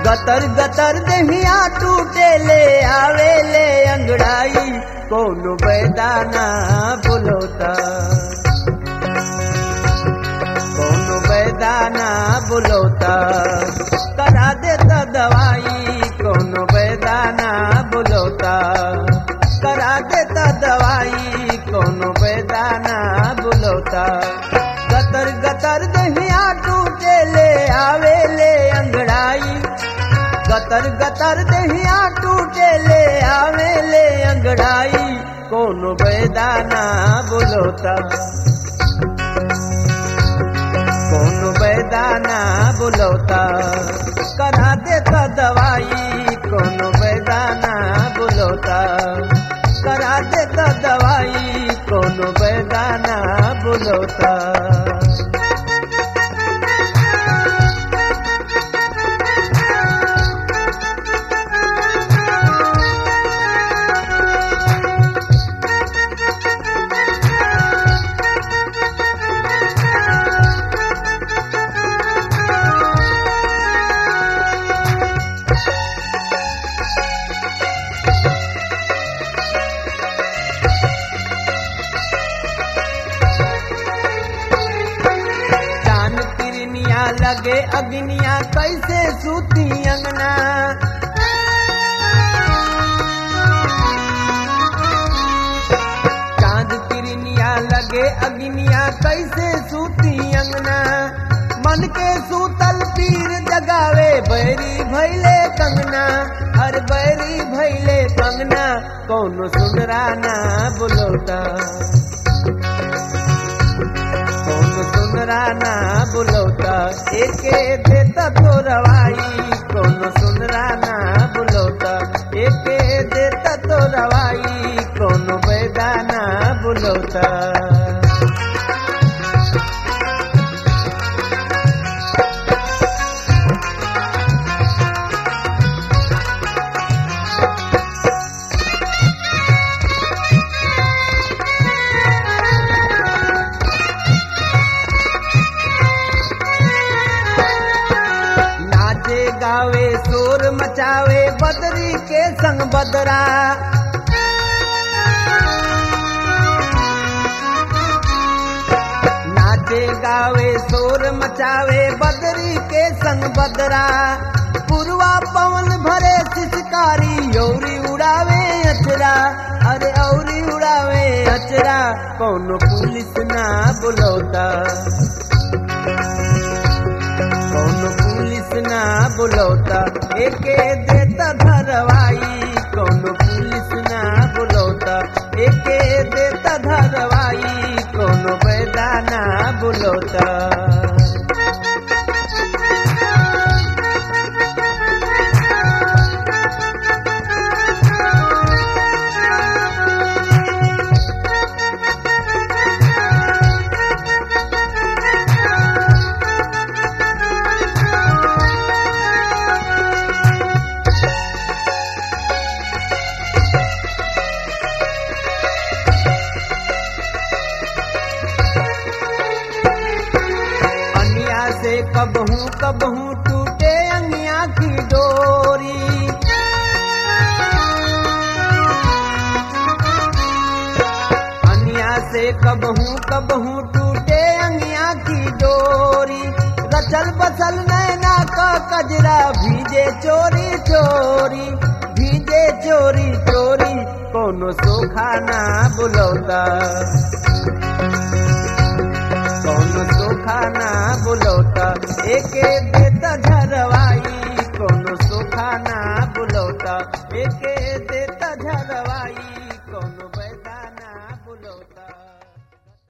गतर गतर दहिया टूटे ले आवे ले अंगड़ाई कौन बैदाना बुलोता कौन बैदाना बुलोता करा देता दवाई कौन बैदाना बुलोता करा देता दवाई कौन बैदाना बुलोता गतर गतर दहिया टूटे ले आवे ले अंगड़ाई गतर गतर दहिया टूटे ले आवे ले अंगड़ाई कौन बैदाना बुलोता कौन बैदाना बुलौता करा देता दवाई कौन बैदाना बुलौता करा देता दवाई कौन बैदाना बुलौता चांद किरनिया लगे अग्निया कैसे सूती अंगना चांद किरनिया लगे अग्निया कैसे सूती अंगना मन के सूतल पीर जगावे बैरी भैले कंगना हर बैरी भैले कंगना कौन सुनराना बुलोता कौन सुनराना बुलौता एके देता तो रवाई कौन सुनराना बुलौता एके देता तो रवाई कौन बैदाना बुलौता नाचे गावे शोर मचावे बदरी के संग बदरा नाचे गावे शोर मचावे बदरी के संग बदरा पुरवा पवन भरे शिशकारी औरी उड़ावे अचरा अरे औरी उड़ावे अचरा कौन पुलिस ना बुलौता कौन पुलिस ना बुलौता एके देता धरवाई कौन पुलिस ना बुलौता एके देता धरवाई कौन बैदाना बुलौता अनिया से कबहू कबहू टूटे अनिया की डोरी अनिया से कबहू कबहू टूटे अनिया की डोरी रचल बसल नैना का कजरा भीजे चोरी चोरी भीजे चोरी चोरी कोनो सोखाना बुलौता कौन सुखाना बुलौता एके